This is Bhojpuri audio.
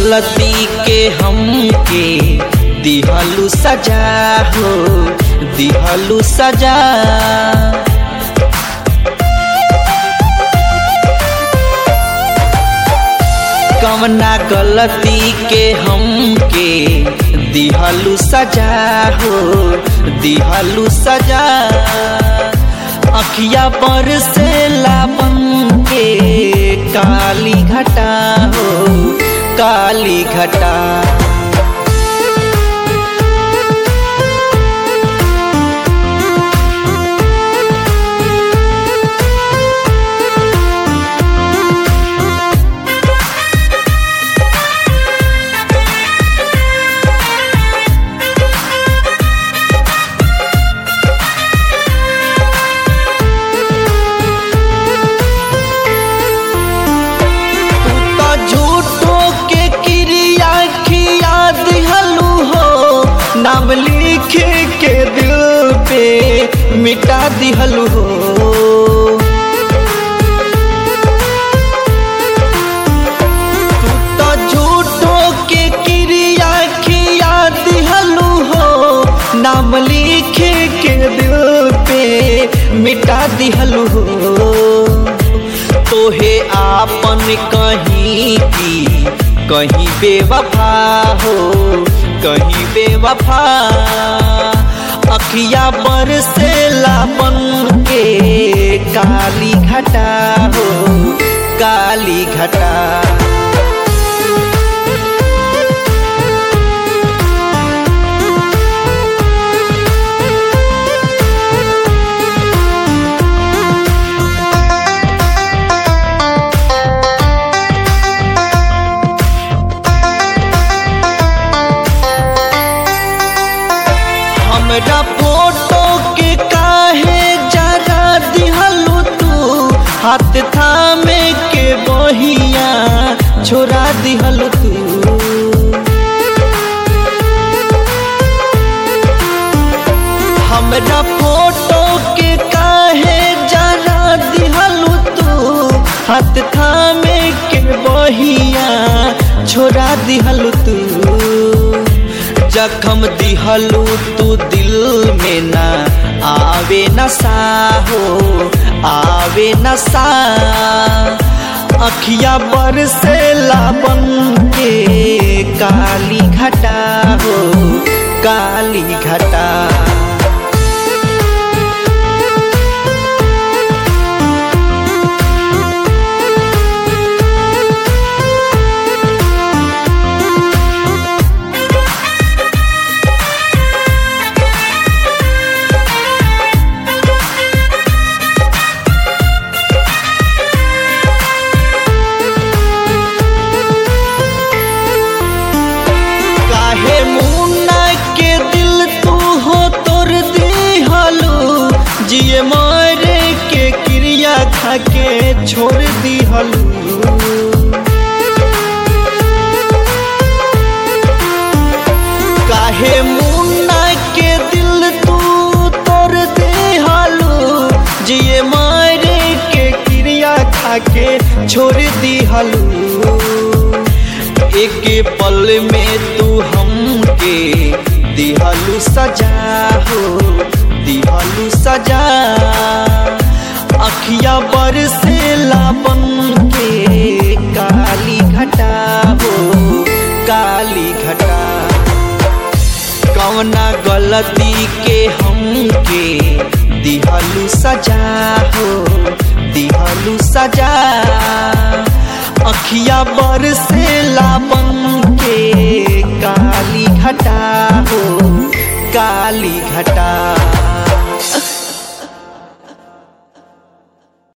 गलती के हमके दिहलू सजा हो दिहलू सजा कवना गलती के हमके दिहलू सजा हो दिहलू सजा अखिया पर से लापन के काली घटा हो काली घटा तू तो झूठो के क्रिया खिया दिहलू हो नाम लिख के दिल पे मिटा दिहलू हो तू तो झूठो के क्रिया खिया दिहलू हो नाम लिख के दिल पे मिटा दिहलू हो तोहे आपन कहीं की कहीं बेवफा हो कहीं बेवफा अखिया पर से लापन के काली घटा हो काली घटा हमरा फोटो के काहे जरा दिहलू तू हाथ थामे के बहिया छोड़ा दिहलू तू हमरा फोटो के काहे जरा दिहलू तू हाथ थामे के बहिया छोड़ा दिहलू तू जखम दिहलू तू दिल में ना आवे नशा हो आवे नशा अखिया पर से लाबन के काली घटा हो काली घटा काहे मुन्ना के दिल तू हो तोर दिहलू जिए मारे के क्रिया खा के छोड़ दिहलू काहे मुन्ना के दिल तू तोर दिहलू जिए मारे के क्रिया खा के छोड़ दिहलू एक पल में तू हमके दिहलू सजा हो दिहलू सजा अखिया पर से लापन के काली घटा हो काली घटा कवना गलती के हमके दिहलू सजा हो दिहलू सजा अखिया बर से लापन के काली घटा हो काली घटा